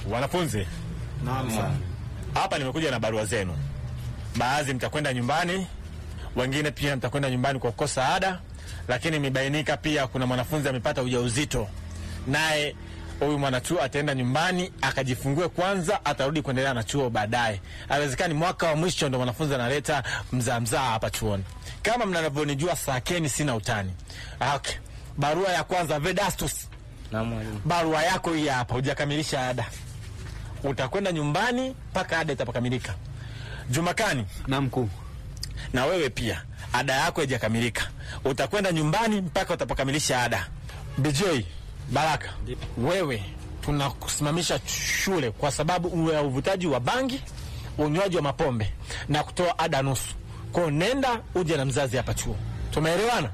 Wanafunzi, Naam sana. hapa nimekuja na barua zenu. Baadhi mtakwenda nyumbani, wengine pia mtakwenda nyumbani kwa kukosa ada, lakini imebainika pia kuna mwanafunzi amepata ujauzito, naye huyu mwanachuo ataenda nyumbani akajifungue kwanza, atarudi kuendelea na chuo baadaye. Haiwezekani mwaka wa mwisho ndo mwanafunzi analeta mzaa mzaa hapa chuoni. Kama mnavyonijua, sakeni, sina utani. Okay. Barua ya kwanza, Vedastus, Na mwalimu. barua yako hii hapa, hujakamilisha ada, utakwenda nyumbani mpaka ada itapokamilika. Jumakani, Na mkuu. na wewe pia ada yako haijakamilika, utakwenda nyumbani mpaka utapokamilisha ada. BJ Baraka, wewe tunakusimamisha shule kwa sababu ya uvutaji wa bangi, unywaji wa mapombe na kutoa ada nusu. Kwao nenda uje na mzazi hapa chuo, tumeelewana?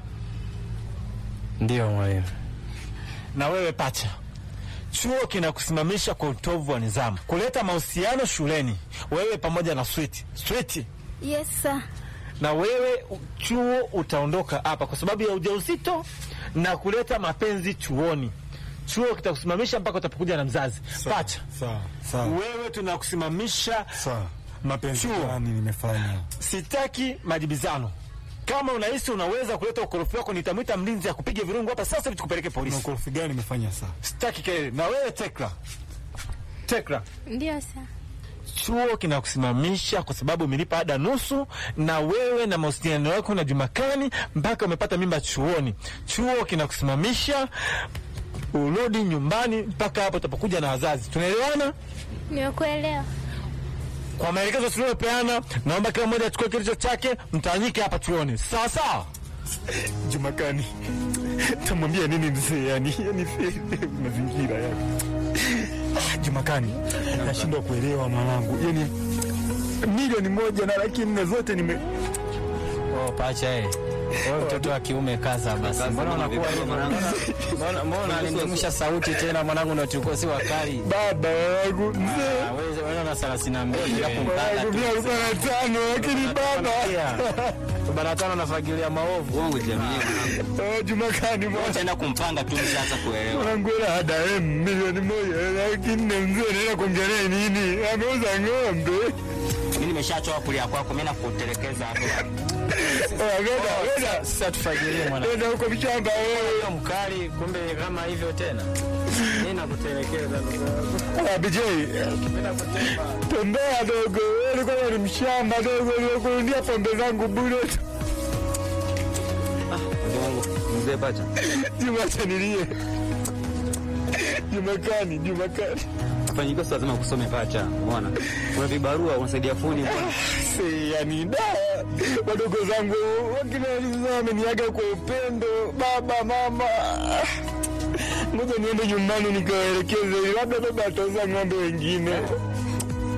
Ndio mwalimu. Na wewe pacha, chuo kinakusimamisha kwa utovu wa nidhamu, kuleta mahusiano shuleni, wewe pamoja na Switi. Switi, Yes sir. na wewe u- chuo utaondoka hapa kwa sababu ya ujauzito na kuleta mapenzi chuoni. Chuo kitakusimamisha mpaka utapokuja na mzazi. Pacha, Sawa. Sawa. wewe tunakusimamisha. Sawa. Mapenzi Chuo. gani nimefanya? Sitaki majibizano. Kama unahisi unaweza kuleta ukorofi wako, nitamwita mlinzi akupige virungu hapa sasa hivi tukupeleke Na polisi. ukorofi gani nimefanya saa? Sitaki kelele. Na wewe Tekla, Tekla, Ndio sir. chuo kinakusimamisha kwa sababu umelipa ada nusu, na wewe na mahusiano yako na Jumakani mpaka umepata mimba chuoni. Chuo kinakusimamisha urudi nyumbani mpaka hapo utapokuja na wazazi. Tunaelewana? Nimekuelewa. Kwa maelekezo tuliyopeana, naomba kila mmoja achukue kilicho chake, mtawanyike hapa chuoni, sawa sawa. Jumakani. Tamwambia nini mzee yani? Yani mazingira yani. Ah, Jumakani. Nashindwa kuelewa mwanangu. Yani milioni moja na laki nne zote nime Oh, pacha eh. Wewe mtoto wa kiume kaza basi. Mbona unakuwa hivyo? Mbona mbona unanimisha sauti tena mwanangu na tulikuwa si wakali. baba wangu mzee. Ah, wewe wewe una 32 hapo mpaka Wangu tu. mia arobaini na tano lakini baba. Bana tano nafagilia maovu. Wangu jamii mwanangu. Oh, Jumakani mwanangu. Utaenda kumpanga tu mshaanza kuelewa. Mwanangu hela ada em milioni moja laki nne mzee naenda kuongelea nini? Ameuza ng'ombe. Mimi nimeshachoka kulia kwako, mimi nakutelekeza hapo. Oh, Nenda, nenda. Sasa tufagilie mwanangu. Nenda huko mshamba wewe. Sio mkali kumbe kama hivyo tena. Mimi nakutelekeza ndugu yangu. Ah, BJ. Tembea dogo. Wewe ulikuwa ni mshamba dogo uliokurudia pombe zangu bure. Mzee pacha. Juma chanilie. Jumakani, Jumakani. Fanyika sasa lazima kusome pacha. Umeona? Kuna vibarua unasaidia fundi bwana. Si, yani da wadogo zangu wakina wameniaga kwa upendo, baba mama. Ngoja niende nyumbani nikawaelekeze, labda baba atauza ng'ombe wengine.